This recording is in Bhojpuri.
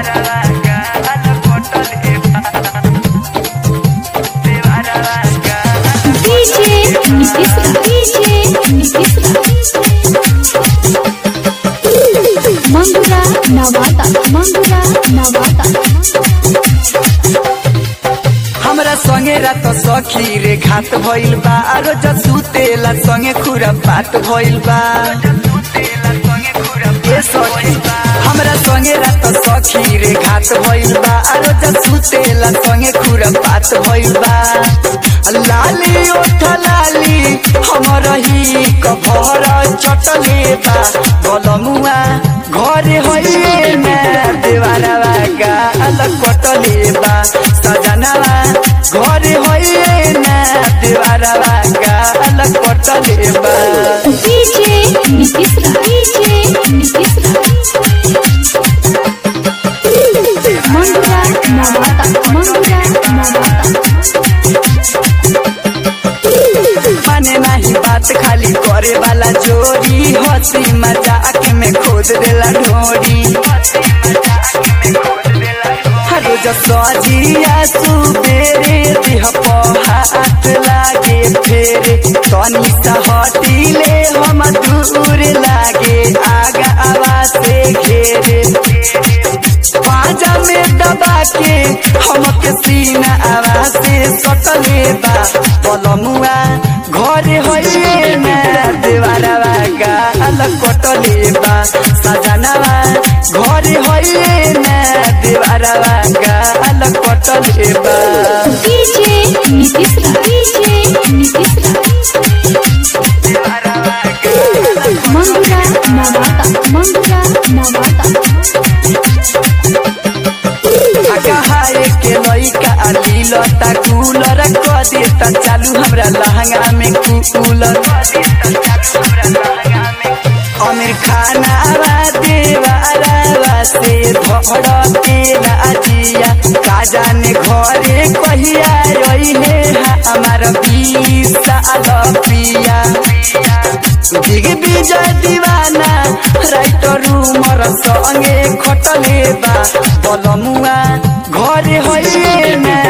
डीजे नीतीश डीजे नीतीश मंगुरा नवाता मंगुरा नवाता हमरा संगे रात सखी रे घात भइल बा आरो जसुतेला संगे खुरा बात भइल बा ए सखी हमरा संगे रात सखी रे घात भइल बा आरो जसुतेला संगे खुरा बात भइल बा लाली ओठ लाली हमर ही कभर चटले बा गलमुआ घरे होइए ना देवारा गाल कटले बा सजनवा घरे होइए ना देवारा गाल कटले बा डीजे नीतीश डीजे नीतीश मंगुरा नवाता मंगुरा नवाता माने नहीं बात खाली करे वाला जोड़ी हंसी मजाक में खोद देला ढोरी रोज सजिया सुबेरे देह पर हाथ लागे फेरे तनी सा हटिले हम दूर लागे आगा आवाज से घेरे पाजा में दबा के हमके सीना आवाज से सटले बा पलमुआ घरे होइए ना देवारा गाल कटले बा सजनवा घरे होइए ना देवारा गाल कटले बा डीजे नीतीश डीजे नीतीश मंगुरा नवाता मंगुरा नवाता कहाए के लइका लीलता कूलर क देता चालू हमरा लहंगा में कूलर अमीर खाना देवारा से धड़ के राजिया का जाने घरे कहिया रही है हमार बीस साल प्रिया बिग विजय दीवाना राइटर रूमर संगे खटले बा बलमुआ घरे होइए ना